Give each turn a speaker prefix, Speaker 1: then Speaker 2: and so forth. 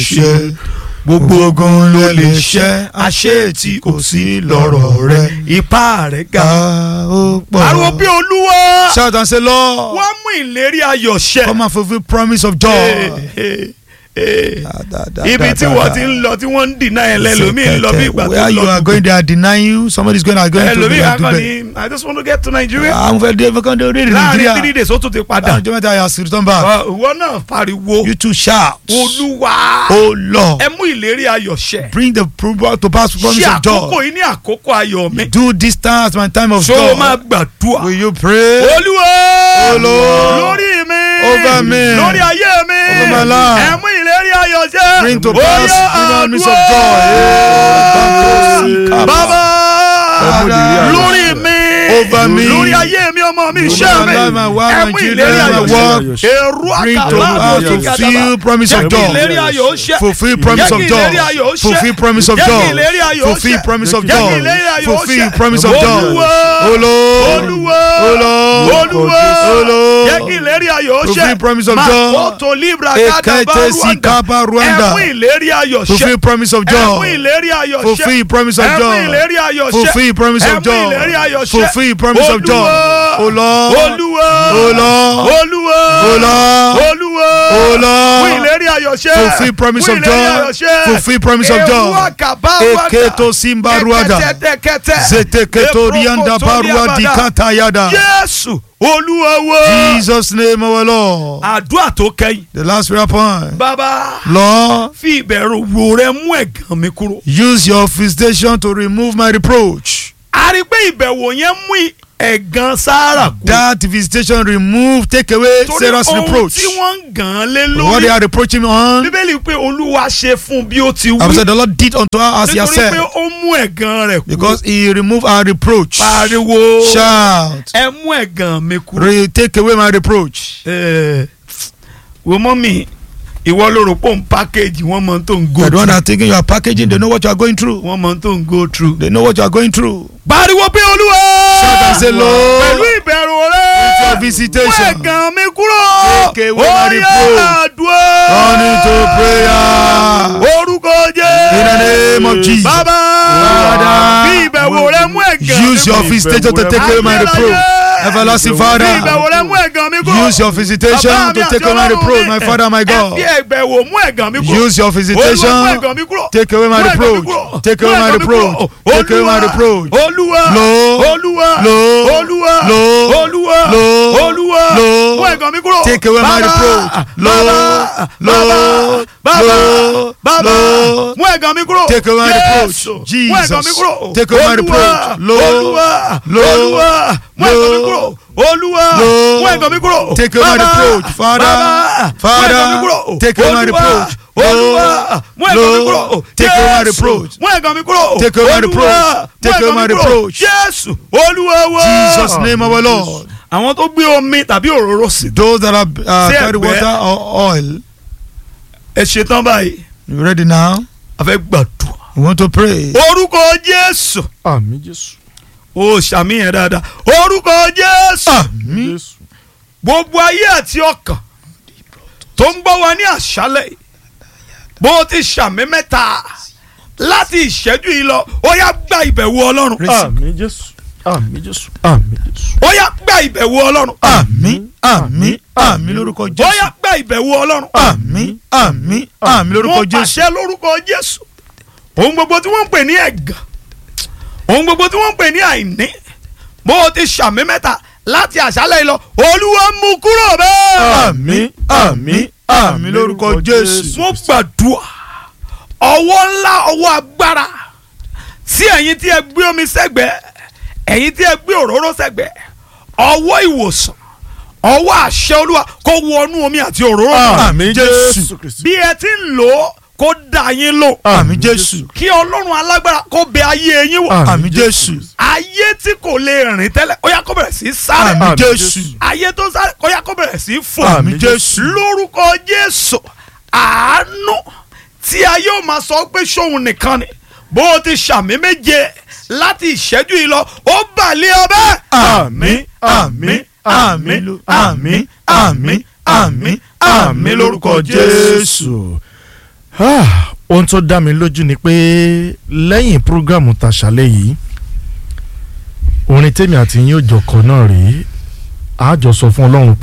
Speaker 1: ṣe gbogbo ogun ló lè ṣẹ́ àṣé tí kò sí lọ́rọ̀ rẹ
Speaker 2: ipá rẹ̀ ga.
Speaker 1: ga ó pọ̀.
Speaker 2: ariwo bí olúwa
Speaker 1: shout and say lord
Speaker 2: wọ́n mú ìlérí ayọ̀ ṣẹ.
Speaker 1: come and fulfil promise of joy.
Speaker 2: Eh, eh,
Speaker 1: Da, da, da,
Speaker 2: ibi
Speaker 1: da,
Speaker 2: tí
Speaker 1: da,
Speaker 2: wọ́n
Speaker 1: da.
Speaker 2: ti ń lọ tí wọ́n ń dìnnà ẹ̀ lẹ́lòmíì ń lọ bí ìgbà tó
Speaker 1: where you
Speaker 2: lọ.
Speaker 1: are going they are denying you somebody is going are going to
Speaker 2: ẹlòmíì
Speaker 1: be
Speaker 2: akọni I just want to get to Nigeria.
Speaker 1: àwọn fẹ́ dé fẹ́kàn dé orílẹ̀
Speaker 2: láàrin three
Speaker 1: nàìjíríà
Speaker 2: days ó tún ti padà.
Speaker 1: ọjọ́ mẹ́ta yà sí return back
Speaker 2: Ọ, ìwọ náà pariwo
Speaker 1: you too shout
Speaker 2: olúwa
Speaker 1: oh lord
Speaker 2: ẹ mú ìlérí ayọ̀ ṣẹ.
Speaker 1: bring the pro- to pass promise
Speaker 2: ṣé
Speaker 1: of
Speaker 2: àkókò
Speaker 1: joy
Speaker 2: yìí ní àkókò ayọ̀ mi.
Speaker 1: do this time as my time of
Speaker 2: ṣó o máa
Speaker 1: joy
Speaker 2: gbàdúrà.
Speaker 1: will you pray
Speaker 2: olúwa
Speaker 1: Oh, Lord.
Speaker 2: lórí mi
Speaker 1: Over me.
Speaker 2: lórí ayé mi
Speaker 1: Over my life.
Speaker 2: ẹ mú ìlérí ayọ̀ ṣẹ.
Speaker 1: bring to
Speaker 2: Ó
Speaker 1: pass
Speaker 2: yá,
Speaker 1: promise of
Speaker 2: àdúrà.
Speaker 1: joy
Speaker 2: bàbá
Speaker 1: Father,
Speaker 2: lórí mi
Speaker 1: over me.
Speaker 2: lórí ayé mi ọmọ mi
Speaker 1: Over
Speaker 2: iṣẹ́
Speaker 1: my
Speaker 2: mi
Speaker 1: life, my wife,
Speaker 2: ẹ
Speaker 1: my
Speaker 2: mú
Speaker 1: children,
Speaker 2: ìlérí
Speaker 1: my
Speaker 2: ayọ̀
Speaker 1: work.
Speaker 2: ṣẹ. èrò
Speaker 1: bring to
Speaker 2: àkàlà
Speaker 1: pass
Speaker 2: àti
Speaker 1: fulfill
Speaker 2: gàdàbà.
Speaker 1: promise
Speaker 2: jẹ́
Speaker 1: of
Speaker 2: kí
Speaker 1: joy
Speaker 2: ìlérí ayọ̀ ó ṣẹ.
Speaker 1: fulfill promise
Speaker 2: Jẹ́
Speaker 1: of
Speaker 2: kí
Speaker 1: joy
Speaker 2: ìlérí ayọ̀ ó ṣẹ.
Speaker 1: fulfill promise of
Speaker 2: Jẹ́ kí
Speaker 1: joy
Speaker 2: ìlérí ayọ̀ ó
Speaker 1: fulfill
Speaker 2: ṣẹ.
Speaker 1: promise of
Speaker 2: Jẹ́ kí
Speaker 1: joy
Speaker 2: ìlérí ayọ̀ ó
Speaker 1: fulfill
Speaker 2: ṣẹ.
Speaker 1: promise of joy
Speaker 2: Olúwa.
Speaker 1: oh lord
Speaker 2: Olúwa
Speaker 1: oh lord
Speaker 2: Olúwa
Speaker 1: oh lord
Speaker 2: jẹ́ kí ìlérí ayọ̀ ó ṣẹ.
Speaker 1: Fulfill promise of joy.
Speaker 2: Makoto libra
Speaker 1: Ekete
Speaker 2: kadaba
Speaker 1: sikapa
Speaker 2: Rwanda.
Speaker 1: Rwanda.
Speaker 2: ẹ mú ìlérí ayọ̀ ṣẹ.
Speaker 1: fulfill promise of
Speaker 2: ẹ mú
Speaker 1: joy
Speaker 2: ìlérí ayọ̀ ṣẹ.
Speaker 1: fulfill promise of
Speaker 2: ẹ mú
Speaker 1: joy
Speaker 2: ìlérí ayọ̀ ṣẹ.
Speaker 1: fulfill promise
Speaker 2: ẹ
Speaker 1: of
Speaker 2: mú
Speaker 1: joy
Speaker 2: ìlérí ayọ̀ ṣẹ.
Speaker 1: fulfill promise of joy
Speaker 2: Olúwa.
Speaker 1: oh lord
Speaker 2: Olúwa
Speaker 1: oh lord
Speaker 2: Olúwa
Speaker 1: oh lord
Speaker 2: Olúwa
Speaker 1: oh lord
Speaker 2: mú ìlérí ayọ̀ ṣẹ.
Speaker 1: fulfill promise
Speaker 2: Mú
Speaker 1: of
Speaker 2: ìlérí
Speaker 1: joy
Speaker 2: ayọ̀ ṣẹ.
Speaker 1: fulfill promise of
Speaker 2: Ewu
Speaker 1: joy
Speaker 2: àkàbà Rwanda.
Speaker 1: eketo simba ruada
Speaker 2: Ẹ̀kẹ́tẹ̀kẹ́tẹ̀.
Speaker 1: zeteketo rianda barua
Speaker 2: Eprokoto
Speaker 1: dikata yada
Speaker 2: Jésù Olúwa wa.
Speaker 1: jesus name our lord
Speaker 2: àdúrà tó kẹ́yìn.
Speaker 1: the last prayer point
Speaker 2: bàbá
Speaker 1: lord
Speaker 2: fi ìbẹ̀rù wò rẹ mú ẹ̀gàn mi kúrò.
Speaker 1: use your visitation to remove my reproach
Speaker 2: a rí i pé ìbẹ̀wò yẹn mú ẹ̀gàn sáárà kú.
Speaker 1: that visitation remove take away
Speaker 2: torí
Speaker 1: sarah's
Speaker 2: ohun
Speaker 1: reproach
Speaker 2: tí wọ́n ń gàn án lé
Speaker 1: what they
Speaker 2: lórí.
Speaker 1: are reproaching me on
Speaker 2: bíbélì pé olúwa ṣe fún bí ó ti
Speaker 1: I
Speaker 2: wí.
Speaker 1: said the lord did unto her as he has
Speaker 2: nítorí
Speaker 1: said
Speaker 2: pé ó mú ẹ̀gàn rẹ̀ kú.
Speaker 1: because he removed our reproach
Speaker 2: pariwo
Speaker 1: shout
Speaker 2: ẹ mú ẹ̀gàn mi kúrò.
Speaker 1: re take away my reproach
Speaker 2: Ẹ, wo mọ́ mi ìwọ ló rò pé òun package wọ́n mọ tó ń go
Speaker 1: the one
Speaker 2: through.
Speaker 1: that thinking you are packaging they know what you are going through
Speaker 2: wọ́n mọ tó ń go through.
Speaker 1: they know what you are going through
Speaker 2: pariwo pé olúwa.
Speaker 1: shout and say lord
Speaker 2: pẹ̀lú ìbẹ̀rù rẹ.
Speaker 1: With your visitation.
Speaker 2: mú ẹ̀gàn mi kúrò.
Speaker 1: Take away my
Speaker 2: Ó yá
Speaker 1: reproach.
Speaker 2: àdúrà.
Speaker 1: Turn into prayer.
Speaker 2: orúkọ jẹ́.
Speaker 1: In the name of Jesus.
Speaker 2: bàbá.
Speaker 1: Father.
Speaker 2: bí ìbẹ̀wò rẹ mú ẹ̀gàn mi
Speaker 1: use your
Speaker 2: kúrò.
Speaker 1: visitation to take away my reproach everlasting
Speaker 2: bí ìbẹ̀wò
Speaker 1: father
Speaker 2: rẹ mú ẹ̀gàn mi kúrò.
Speaker 1: use your visitation
Speaker 2: Bàbá mi
Speaker 1: to
Speaker 2: àti
Speaker 1: take away my
Speaker 2: Ọlọ́run
Speaker 1: reproach
Speaker 2: mi.
Speaker 1: my father my
Speaker 2: ẹ fi
Speaker 1: god
Speaker 2: ìbẹ̀wò mú ẹ̀gàn mi kúrò.
Speaker 1: use your
Speaker 2: Olúwa mú
Speaker 1: visitation
Speaker 2: ẹ̀gàn mi kúrò.
Speaker 1: take away my
Speaker 2: Mú ẹ̀gàn mi
Speaker 1: reproach
Speaker 2: kúrò.
Speaker 1: take
Speaker 2: Mú
Speaker 1: away my
Speaker 2: ẹ̀gàn mi
Speaker 1: reproach
Speaker 2: kúrò.
Speaker 1: take away my
Speaker 2: Olúwa,
Speaker 1: reproach
Speaker 2: Olúwa
Speaker 1: Lord,
Speaker 2: Olúwa
Speaker 1: Lord,
Speaker 2: Olúwa
Speaker 1: Lord,
Speaker 2: Olúwa
Speaker 1: Lord,
Speaker 2: Olúwa
Speaker 1: Lord,
Speaker 2: mú ẹ̀gàn mi kúrò.
Speaker 1: take away my
Speaker 2: Bàbá,
Speaker 1: reproach. Lord,
Speaker 2: Bàbá,
Speaker 1: Lord,
Speaker 2: Bàbá,
Speaker 1: Lord,
Speaker 2: Bàbá,
Speaker 1: Lord,
Speaker 2: mú ẹ̀gàn mi kúrò.
Speaker 1: take away my reproach.
Speaker 2: Jésù, mú
Speaker 1: Jesus,
Speaker 2: ẹ̀gàn mi kúrò.
Speaker 1: take away my
Speaker 2: Olúwa,
Speaker 1: reproach. Lord,
Speaker 2: Olúwa
Speaker 1: Lord,
Speaker 2: Olúwa mú ẹ̀gàn mi kúrò. Olúwa
Speaker 1: Lord,
Speaker 2: mú ẹ̀gàn mi kúrò.
Speaker 1: take away my
Speaker 2: Bàbá,
Speaker 1: reproach. Father,
Speaker 2: Bàbá,
Speaker 1: Father,
Speaker 2: mú ẹ̀gàn mi kúrò.
Speaker 1: take away my
Speaker 2: Olúwa,
Speaker 1: reproach.
Speaker 2: Olúwa mú ẹ̀gàn mi
Speaker 1: Lord,
Speaker 2: kúrò.
Speaker 1: take away my
Speaker 2: Jésù,
Speaker 1: reproach.
Speaker 2: mú ẹ̀gàn mi kúrò.
Speaker 1: Take away my
Speaker 2: Olúwa,
Speaker 1: reproach.
Speaker 2: mú
Speaker 1: Take away
Speaker 2: ẹ̀gàn
Speaker 1: my
Speaker 2: mi kúrò.
Speaker 1: reproach.
Speaker 2: Jésù Olúwa wa.
Speaker 1: jesus name our lord
Speaker 2: àwọn tó gbé omi tàbí òróró sí.
Speaker 1: those that are uh,
Speaker 2: Say
Speaker 1: carry
Speaker 2: ẹgbẹ́.
Speaker 1: water or oil
Speaker 2: ẹ ṣetán báyìí
Speaker 1: you ready now
Speaker 2: a fẹ́ gbàdúrà.
Speaker 1: we want to pray
Speaker 2: orúkọ Jésù
Speaker 3: àmì jésù
Speaker 2: ó ṣàmìyàn dáadáa orúkọ Jésù
Speaker 1: àmín
Speaker 3: jésù
Speaker 2: gbogbo ayé àti ọkàn tó ń gbọ́ wa ní àṣálẹ̀ yìí, bó o ti ṣàmì mẹ́ta láti ìṣẹ́jú yìí lọ ó yá gba ìbẹ̀wò Ọlọ́run
Speaker 3: àmì jésù àmì jésù àmì jésù
Speaker 2: ó yá gba ìbẹ̀wò Ọlọ́run
Speaker 1: àmín àmín àmín lórúkọ
Speaker 2: ó
Speaker 1: jésù
Speaker 2: yá gba ìbẹ̀wò Ọlọ́run
Speaker 1: àmín àmín àmín lórúkọ
Speaker 2: wọ́n
Speaker 1: jésù
Speaker 2: pàṣẹ lórúkọ Jésù ohun gbogbo tí wọ́n ń pè ní ẹ̀gàn ohun gbogbo tí wọ́n ń pè ní àìní bó o ti ṣàmì mẹ́ta láti àṣálẹ̀ yìí lọ Olúwa mú kúrò bẹ́ẹ̀.
Speaker 1: àmín àmín àmín lórúkọ jésù
Speaker 2: mo gbàdúrà ọwọ́ ńlá ọwọ́ agbára sí ẹ̀yin tí ẹ gbé omi sẹ́gbẹ̀ẹ́ ẹ̀yin tí ẹ gbé òróró sẹ́gbẹ̀ẹ́ ọwọ́ ìwòsàn ọwọ́ àṣẹ olúwa kó wọnú omi àti òróró náà.
Speaker 1: àmín jésù
Speaker 3: kristi
Speaker 2: bí ẹ ti ń lò ó kó dá yín lò
Speaker 1: àmín jésù
Speaker 2: kí ọlọ́run alágbára kó bẹ ayé yín wò
Speaker 1: àmín jésù
Speaker 2: ayé tí kò lè rìn tẹ́lẹ̀ ó yá kó bẹ̀rẹ̀ sí í sáré
Speaker 1: àmín
Speaker 3: Àmín
Speaker 1: jésù
Speaker 2: ayé tó sáré ó yá kó bẹ̀rẹ̀ sí í fò
Speaker 1: àmín jésù
Speaker 2: lórúkọ jésù àánú tí a yóò máa sọ pé sóhun nìkan ni bó o ti ṣàmì méje láti ìṣẹ́jú yìí lọ ó bàlẹ́ ọbẹ̀.
Speaker 1: àmín àmín àmín ló- àmín àmín àmín àmín lórúkọ jésù.
Speaker 3: jésù Ah, ohun tó dá mi lójú ni pé lẹ́yìn prógrámù tàṣálẹ̀ yìí orin tèmi àti yín ò jọ kọ náà rèé àjọ sọ fún ọlọ́run pé